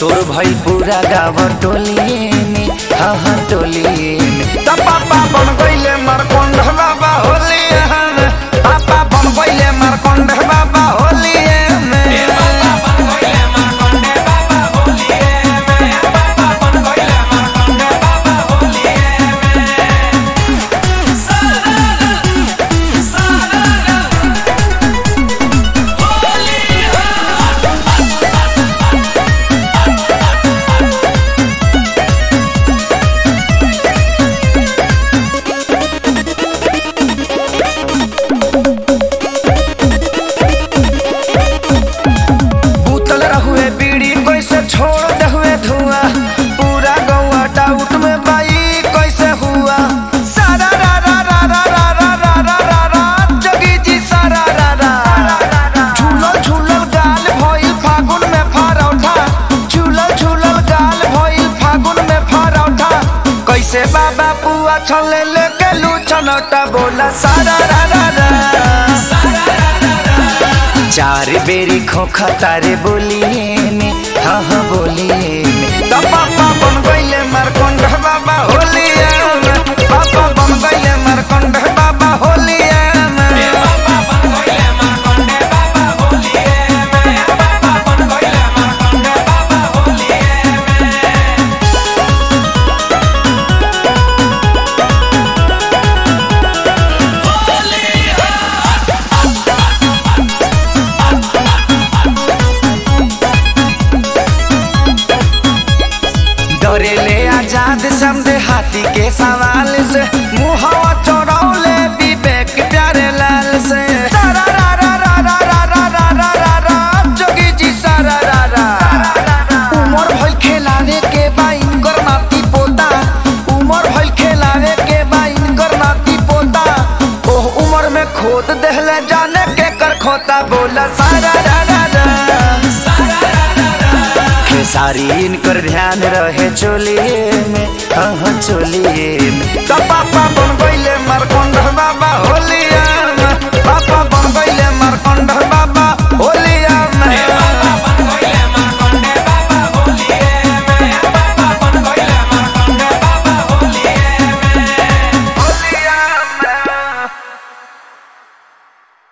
शोर भइल पूरा गाँव टोलिए में हाँ हाँ टोलिए में त पापा बन गइले मरकोंड बाबा होलिए में पापा बन गइले मरकोंड बाबा होलिए में बूतल रहुए बीड़ी कैसे छोड़ दे हुए धुआं पूरा गौआ डाउट में बाई कैसे हुआ सारा रा रा रा रा रा रा रा रा रा रा जगी जी सारा रा रा झूलल झूलल गाल भइल फागुन में फरौठा झूलल झूलल गाल भइल फागुन में फरौठा कैसे बाबा पुआ छले लेके लू छनौटा बोला सारा रा रा रा चार बेरी खोखा तारे बोलिए में हाँ हाँ बोलिए में तो पापा बन गइले मरकोंड बाबा होलिए में पापा बन गइले मरकोंड बाबा होलिए में डरेले आजाद समझे हाथी के सवाल से मुहवा चौड़ौले विवेक प्यारे लाल से सारा रा रा रा रा रा रा रा रा रा रा जोगी जी सारा रा रा उमर भइल खेलावे के बाइन कर नाती पोता उमर भइल खेलावे के बाइन कर नाती पोता ओह उमर में खोद देहले जाने के कर खोता बोला सारा रा रा रा खेसारी इनकर ध्यान रहे चोलिए में हाँ हाँ चोलिए में तो पापा बन गइले मर